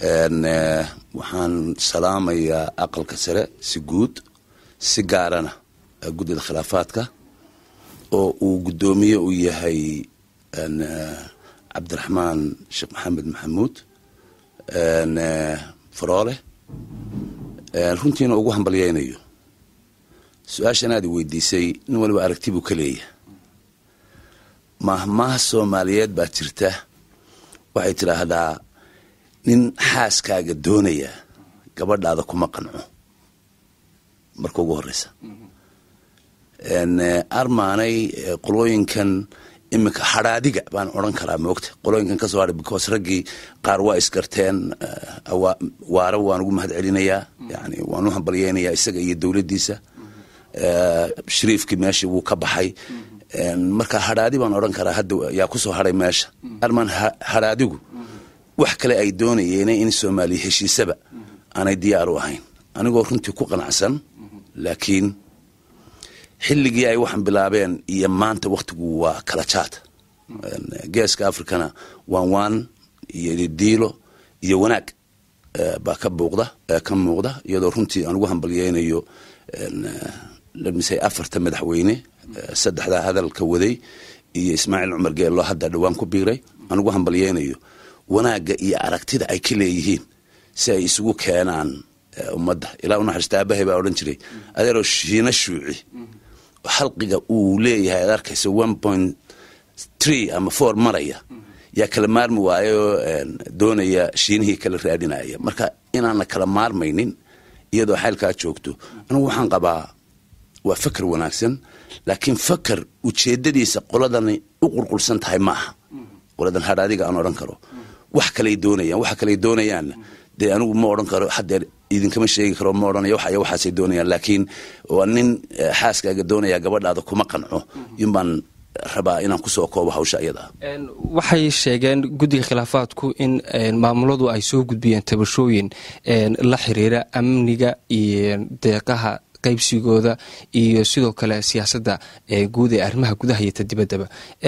waxaan salaamayaa aqalka sare si guud si gaarana guddida khilaafaadka oo uu guddoomiye u yahay cabdiraxmaan sheekh maxamed maxamuud faroole runtiina ugu hambalyaynayo su-aashan aad i weydiisay nin waliba aragti buu ka leeyahay mahmaha soomaaliyeed baa jirta waxay tidhaahdaa nin xaaskaaga doonaya gabadhaada kuma qanco marka ugu horeysa armaanay qolooyinkan iminka hadhaadiga baan odran karaa moogta qolooyinkan ka soo hadhay because raggii qaar waa isgarteen waara waan ugu mahad celinayaa yani waan u hambalyeynayaa isaga iyo dowladdiisa shariifkii meeshii wuu ka baxay marka hadhaadi baan odhan karaa hadda yaa kusoo hadhay meesha armaan hadhaadigu wax kale ay doonayeen in soomaaliya heshiisaba aanay diyaar u ahayn anigoo runtii ku qanacsan laakiin xilligii ay waxaan bilaabeen iyo maanta wakhtigu waa kala jaad geeska africana waan waan iyo diilo iyo wanaag baa ka buuqda ka muuqda iyadoo runtii aan ugu hambalyeynayo lamisay afarta madaxweyne saddexdaa hadalka waday iyo ismaaciil cumar geello hadda dhowaan ku biiray aan ugu hambalyeynayo wanaagga iyo aragtida ay ka leeyihiin si ay isugu keenaan ummadda ilaa u naxariista aabahay baa odhan jiray adeeroo shiina shuuci xalqiga uu leeyahay ad arkaysa one point tree ama four maraya yaa kala maarmi waayoo doonaya shiinihii kala raadinaya marka inaana kala maarmaynin iyadoo xaylkaa joogto anigu waxaan qabaa waa faker wanaagsan laakiin faker ujeedadiisa qoladani u qurqursan tahay ma aha qoladan hadhaadiga aan odhan karo wax kaley doonayaan waxa kaley doonayaanna dee anigu ma odhan karo hadeer idinkama sheegi karo ma odhanayo waxay waxaasay doonayaan laakiin waa nin xaaskaaga doonaya gabadhaada kuma qanco yunbaan rabaa inaan kusoo koobo hawsha iyada waxay sheegeen guddiga khilaafaadku in maamuladu ay soo gudbiyeen tabashooyin la xiriira amniga iyo deeqaha qaybsigooda iyo sidoo kale siyaasadda guud ee arrimaha gudaha iyo ta dibaddaba